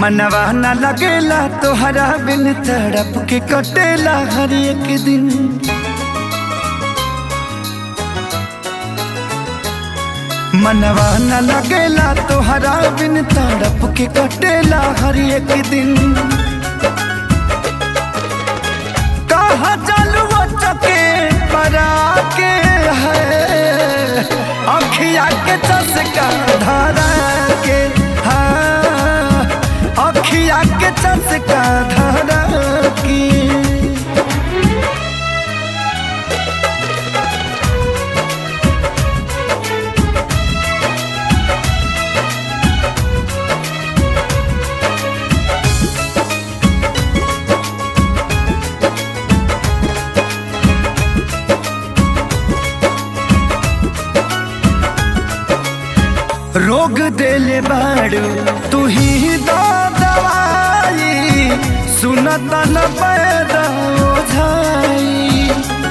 मनवा न लगेला तोहरा बिन तड़प के कटेला हर एक दिन मनवा न लगेला तोहरा बिन तड़प के कटेला हर एक दिन कहा चलू चके परा के है अखिया के चसका धारा के हाँ अखिया के चसका धारा की रोग देले बाड़ू तू ही दो दवाई सुनत न पैदा ओझाई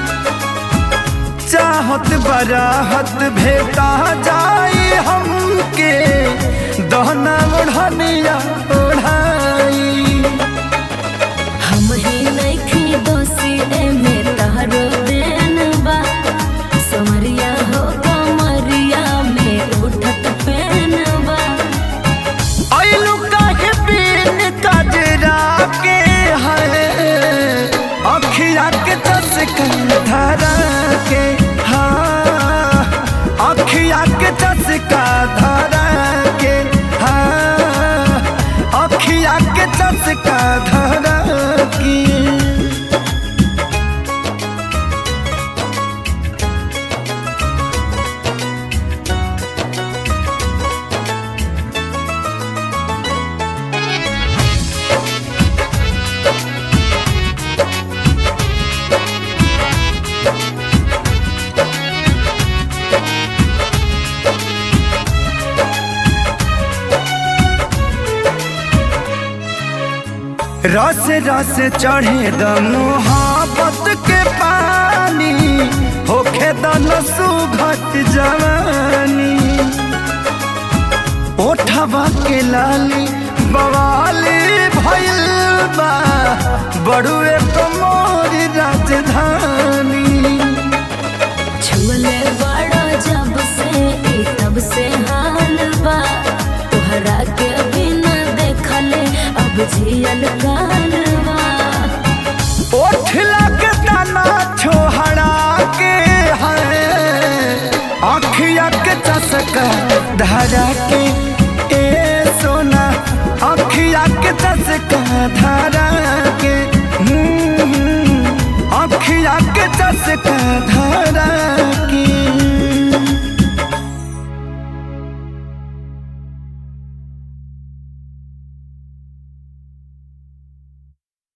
चाहत बराहत भेटा जाई हमके दहना ओढ़निया ओढ़ाई हम ही नइखी दोषी एमे तहरो देन बा समरिया हो कमरिया में उठत पेन बा ऐलू काहे बिन कजरा के है अखिया के चसका धारा के हाँ अखिया के चसका धारा के हाँ अखिया के चसका धारा की रस रस चढ़े द मोहब्बत के पानी होखे दन सुघट जवानी ओठवा के लाली बवाली भइल बा बड़ुए तो मोर राजधानी छुअले बड़ा जब से ई तब से हाल बा तोहरा के बिना देखले अब जियल काल बा ओठ लग तना छोहरा के है अखिया के चसका धरा के ए सोना अखिया के चसका धरा के हम्म, अखिया के चसका धरा